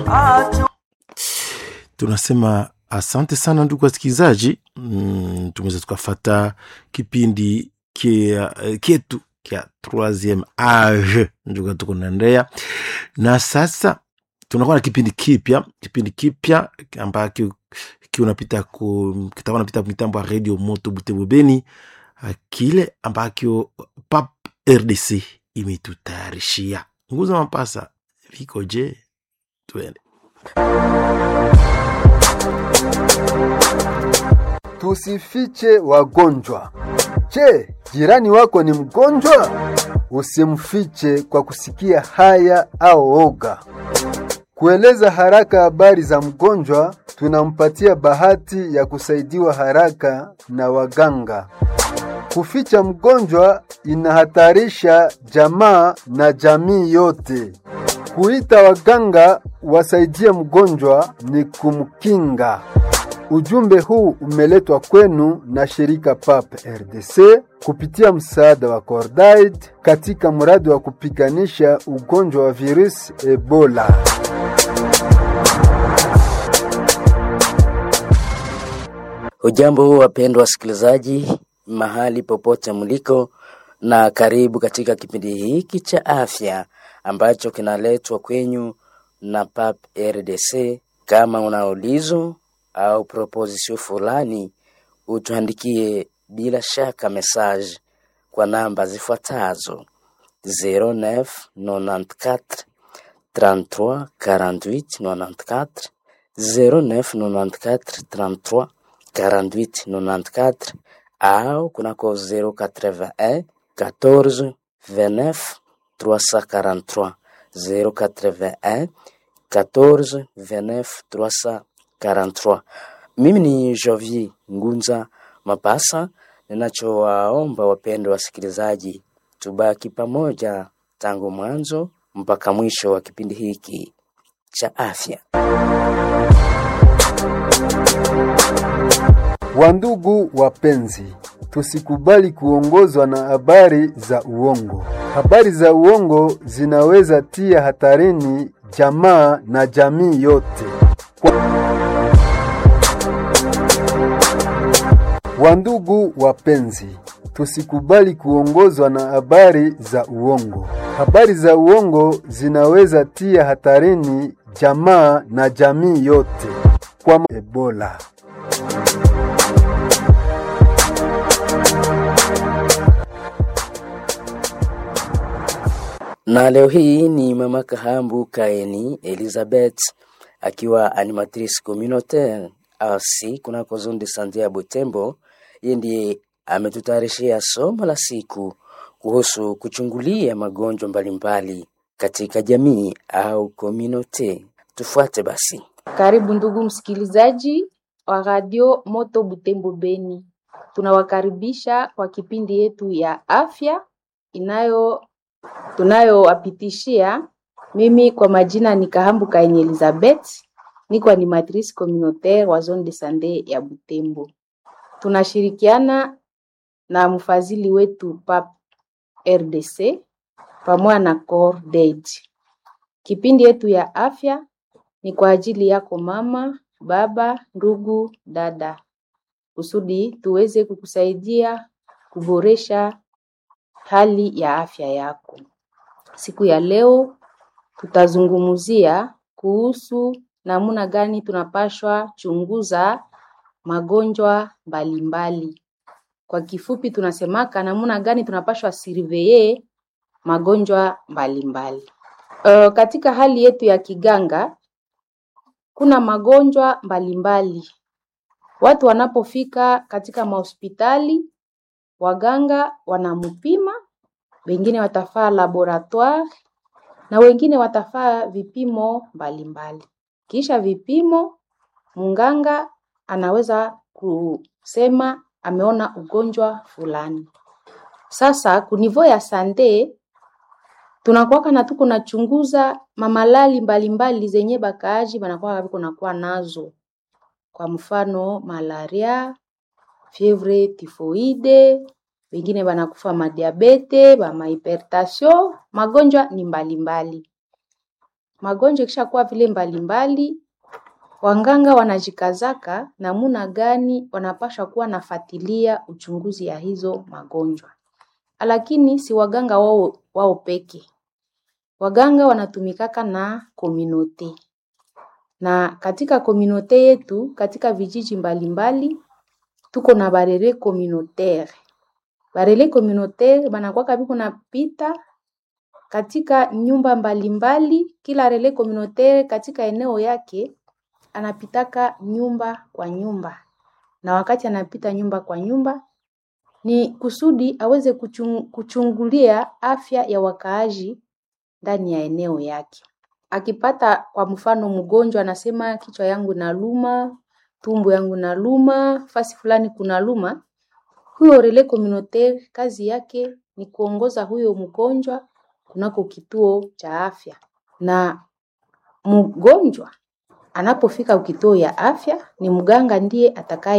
tunasema asante sana ndugu wasikilizaji mm, tumeweza tukafata kipindi kia, kietu kya troisieme age njuga tuko naendea na sasa tunakuwa na kipindi kipya kipindi kipya ambacho kiunapita ku kitakuwa napita mitambo ya radio moto butembo beni kile ambacho pap rdc imetutayarishia nguza mapasa viko je tuende Tusifiche wagonjwa. Je, jirani wako ni mgonjwa? Usimfiche kwa kusikia haya au oga. Kueleza haraka habari za mgonjwa, tunampatia bahati ya kusaidiwa haraka na waganga. Kuficha mgonjwa inahatarisha jamaa na jamii yote. Kuita waganga wasaidie mgonjwa ni kumkinga. Ujumbe huu umeletwa kwenu na shirika PAP RDC kupitia msaada wa Cordaid katika mradi wa kupiganisha ugonjwa wa virusi Ebola. Hujambo wapendwa wasikilizaji, mahali popote mliko, na karibu katika kipindi hiki cha afya ambacho kinaletwa kwenyu na PAP RDC. Kama una ulizo au proposition fulani, utuandikie bila shaka message kwa namba zifuatazo 0994 33 48 94 0994 33 48 94 au kunako 081 14 29 343 081 14 29 343. Mimi ni Jovi Ngunza Mapasa. Ninachowaomba wapendwa wasikilizaji, tubaki pamoja tangu mwanzo mpaka mwisho wa kipindi hiki cha afya. Wandugu wapenzi, tusikubali kuongozwa na habari za uongo. Habari za uongo zinaweza tia hatarini jamaa na jamii yote. Kwa... Wandugu wapenzi, tusikubali kuongozwa na habari za uongo. Habari za uongo zinaweza tia hatarini jamaa na jamii yote kwa Ebola. Na leo hii ni mama Kahambu Kaeni Elizabeth akiwa animatrice communautaire asi kunako zone de sante ya Butembo. Yeye ndiye ametutayarishia somo la siku kuhusu kuchungulia magonjwa mbalimbali katika jamii au community. Tufuate basi. Karibu ndugu msikilizaji wa radio Moto Butembo Beni, tunawakaribisha kwa kipindi yetu ya afya inayo tunayowapitishia. Mimi kwa majina ni Kahambu Kaini Elizabeth, niko animatrice communautaire wa zone de sante ya Butembo. Tunashirikiana na mfadhili wetu PAP RDC pamoja na Cordaid. Kipindi yetu ya afya ni kwa ajili yako mama, baba, ndugu, dada, kusudi tuweze kukusaidia kuboresha hali ya afya yako. Siku ya leo tutazungumzia kuhusu namna gani tunapashwa chunguza magonjwa mbalimbali. Kwa kifupi tunasemaka namna gani tunapashwa surveiller magonjwa mbalimbali. Uh, katika hali yetu ya kiganga kuna magonjwa mbalimbali. Watu wanapofika katika mahospitali, waganga wanampima, wengine watafaa laboratoire na wengine watafaa vipimo mbalimbali. Kisha vipimo, mganga anaweza kusema ameona ugonjwa fulani. Sasa kunivo ya sante tunakuwaka na tuko nachunguza mamalali mbalimbali zenye bakaaji banakuwa biko nakuwa nazo, kwa mfano malaria, fievre tifoide, wengine banakufa madiabete, bamahipertasio, magonjwa ni mbalimbali. magonjwa ikishakuwa vile mbalimbali, wanganga wanajikazaka namuna gani wanapasha kuwa nafatilia uchunguzi ya hizo magonjwa, lakini si waganga wao, wao peke. Waganga wanatumikaka na kominote na katika kominote yetu katika vijiji mbalimbali tuko na barele communautaire. Barele communautaire banakwaka biko napita katika nyumba mbalimbali, kila rele communautaire katika eneo yake anapitaka nyumba kwa nyumba, na wakati anapita nyumba kwa nyumba ni kusudi aweze kuchung, kuchungulia afya ya wakaaji ndani ya eneo yake. Akipata kwa mfano mgonjwa anasema kichwa yangu naluma, tumbo yangu naluma, fasi fulani kuna luma, huyo relais communautaire kazi yake ni kuongoza huyo mgonjwa kunako kituo cha afya, na mgonjwa anapofika kituo ya afya ni mganga ndiye atakaye